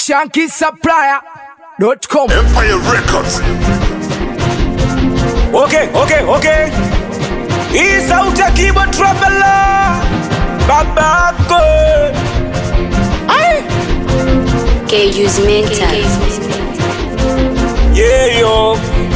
shankisupplier.com. Empire Records. Okay, okay, okay. Hii sauti ya Kibo Traveler. Babako. Ai. KU's mental. Yeah, yo.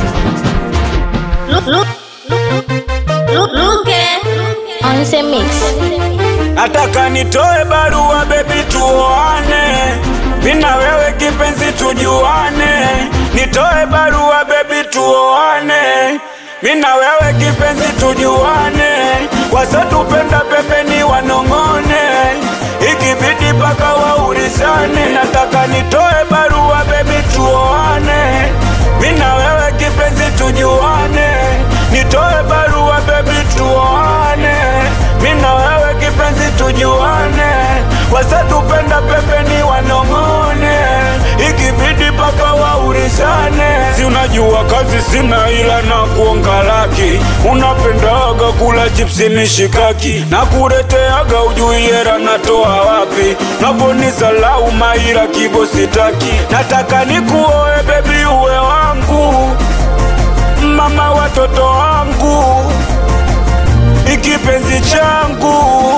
Look, look, look, look, On the mix. Nataka nitoe barua baby tuoane. Mina wewe kipenzi tujuane. Nitoe barua baby tuoane. Mina wewe kipenzi tujuane. Wasatupenda pembeni wanong'one. Ikibidi paka waurizane. Nataka nitoe barua baby tuoane. Mina wewe kipenzi tujuane. Nitoe barua baby tuoane. Mina wewe kipenzi tujuane. Wasatupenda pembeni wanong'one. Ikibidi paka waurizane. Si unajua kazi sina ila na kuonga laki. Unapendaga kula chipsi mishikaki na kureteaga ujui hera natoa wapi? Navonisalau maira kibo sitaki. Nataka nikuoe bebi uwe wangu mama watoto wangu ikipenzi changu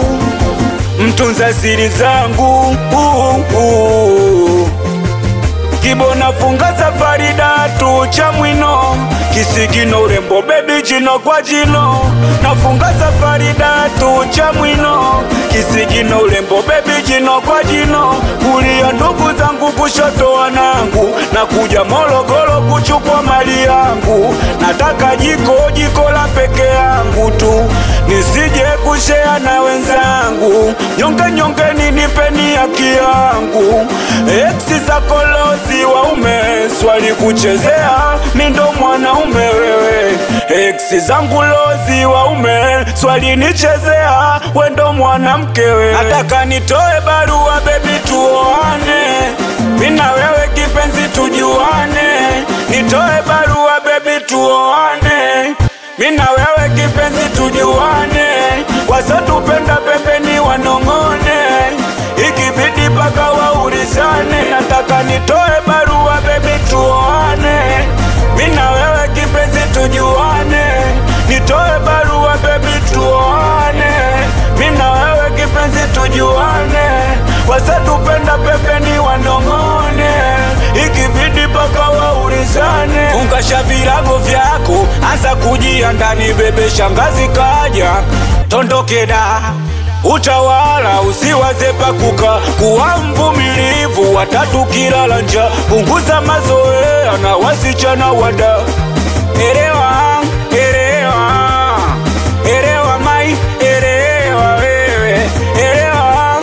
mtunza siri zangu uh, uh. Kibo nafunga safari datu cha mwino kisigino urembo bebi jino kwa jino nafunga safari datu cha mwino kisigino urembo bebi jino kwa jino kulia ndugu zangu kushoto wanangu na kuja Morogoro kuchukua mali yangu nataka jiko jiko la peke yangu tu nisije kushea na wenzangu nyonge nyonge ninipeni haki yangu eksi za kolosi waume swali kuchezea mindo mwanaume wewe eksi zangu lozi waume swali nichezea wendo mwanamke wewe nataka nitoe barua bebi tuoane mina wewe kipenzi tujuane nitoe barua bebi tuoane mina wewe kipenzi tujuane wasatupenda pembeni wanong'one ikibidi paka waurizane nataka nitoe barua bebi tuoane mina wewe kipenzi tujuane nitoe barua bebi tuoane mina wewe kipenzi tujuane wasatupenda pembeni wanong'one ikibidi paka waurizane fungasha virago vyako anza kujia ndani bebe shangazi kaja tondokeda utawala usiwaze pakuka kuwa mvumilivu watatu kilala nja punguza mazoea na wasichana wada erewa erewa erewa mai erewa wewe erewa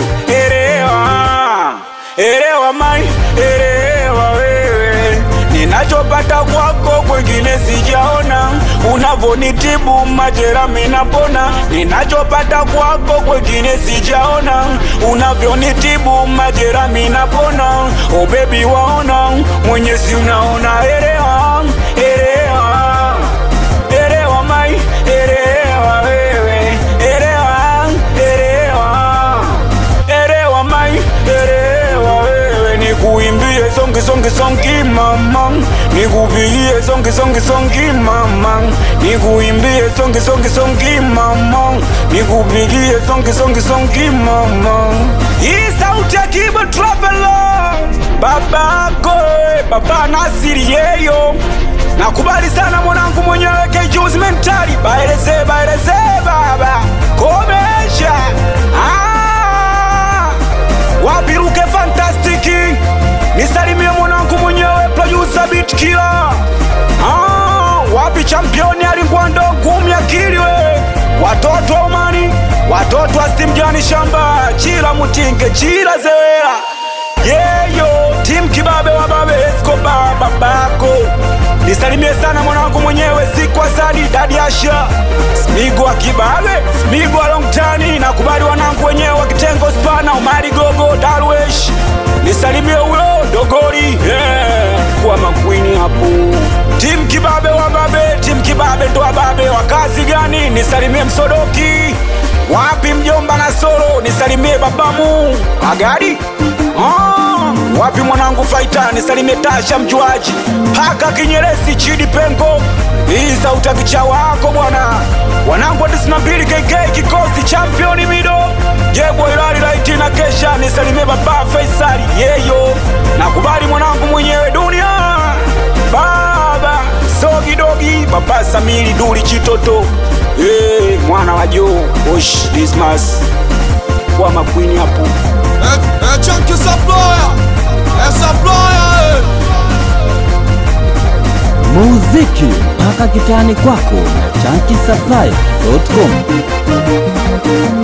erewa erewa mai erewa wewe ninachopata kwako kwengine sijaona unavonitibu majera minapona ninachopata kwako kwengine sijaona unavyonitibu majera minapona o bebi waona mwenyezi unaona erewa erewa erewa mai erewa wewe erewa erewa erewa mai erewa wewe nikuimbie songi songi songi mama nikupigie songi songi songi mama nikuimbie songi songi songi mama nikupigie songi songi songi mama hii sauti ya Kibo Traveler babako baba Nasiri yeyo nakubali sana mwanangu mwenyewe kejuzi mentali baeleze baeleze baba komesha ah! wapiruke fantastiki nisalimie mwanangu mwenyewe producer beat killer ah, wapi championi alingwando ngumi akili we watoto wa umani watoto wa stimjani shamba chila mutinge chila zewera yeyo tim kibabe wa babe eskoba babako nisalimie sana mwanangu mwenyewe sikwa sadi dadi asha smigo wa kibabe smigo wa longtani nakubali wanangu wenyewe wa kitengo spana umari gogo darwesh nisalimie huyo dogori yeah. kuwa makwini hapo tim kibabe wa babe tim kibabe ndo wa babe wa kazi gani nisalimie msodoki wapi mjomba na solo nisalimie babamu agadi oh. wapi mwanangu faitani salimetasha mjuaji paka kinyeresi chidi pengo hii sautakicha wako bwana wanangu wa 92 kk kikosi championi mido jebwa ilali laiti na kesha nisalimie baba faisali yeyo nakubali mwanangu mwenyewe dunia baba sogidogi baba samili duli chitoto hey, mwana wa joo osh dismas wa makwini hapo É, é Chunky Saploya, é Saploya, muziki mpaka kitani kwako na chankisaplai.com